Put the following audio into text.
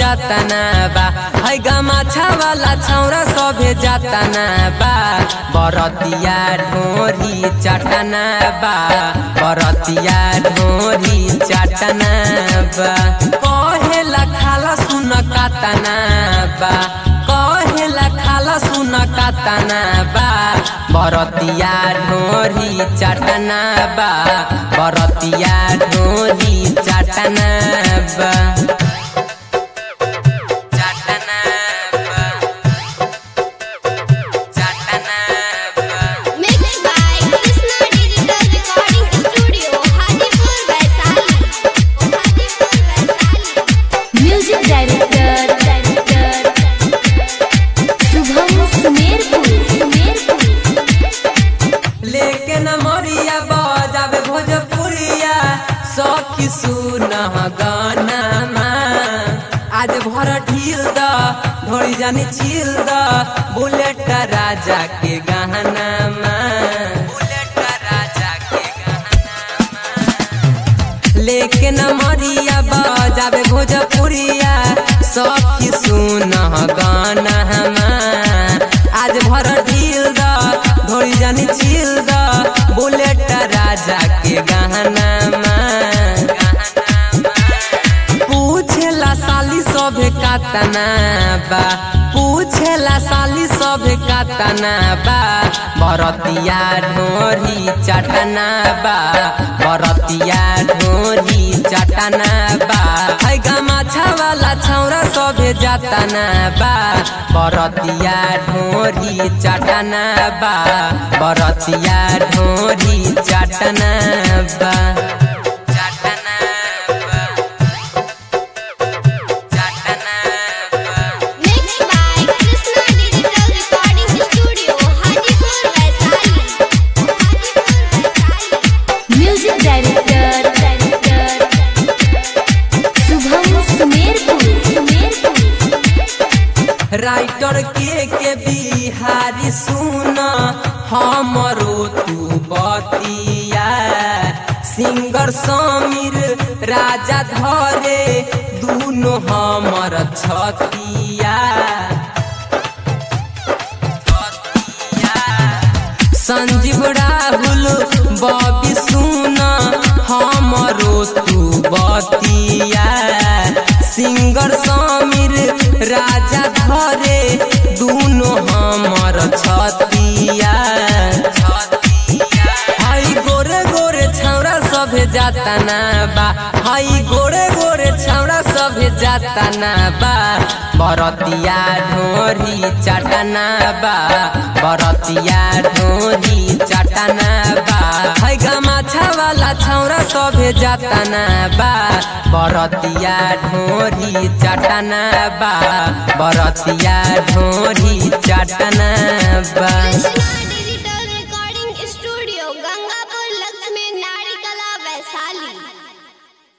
जातना बा है गमाछा वाला छौरा सभे जातना बा बरतिया ढोरी चटना बा बरतिया ढोरी चटना बा कहेला खाला सुन कातना बा कहेला खाला सुन कातना बा बरतिया ढोरी चटना बा बरतिया ढोरी चटना बा चटना बा चटना बा Mixed by Krishna Digital Recording Studio, Hajipur, Vaishali. Hajipur, Vaishali. Music director director Shubham Sumerpur Sumerpur लेके न मरिया बजावे भोजपुरिया सखी सुन गाना आज भर ढील द ढोड़ी जानी छील द बुलेट राजा के गहना बुलेट राजा के लेके न मरिया बजावे भोजपुरिया सखी सुन गाना आज भर ढील द ढोड़ी जानी छील द बुलेट राजा के गहना पूछेला साली सभे कातना बा पूछेला साली सभे कातना बा बरतिया ढोरी चटना बा बरतिया ढोरी चटना बा है गमाछा वाला छौरा सभे जातना बा बरतिया ढोरी चटना बा बरतिया ढोरी चटना बा चटना बा चटना बा Mixed by Krishna Digital Recording Studio, Hajipur, Vaishali. Hajipur, Vaishali. Music director director Shubham Sumerpur Sumerpur writer के के बिहारी सुन हमरो तू बतिया सिंगर समीर राजा धरे दुनो हमर छतिया संजीव राहुल बबी सुन हमरो तू बतिया सिंगर समीर राजा धरे दुनो हमर छतिया हई गोरे गोरे छौरा सभे जातना बा हई गोरे गोरे छौरा सभे जातना बा बरतिया ढोरी चटना बा बरतिया ढोरी चटना बा है गमाछा वाला छौरा सभे जातना बा बरतिया ढोरी चटना बा बरतिया ढोरी चटना बा Krishna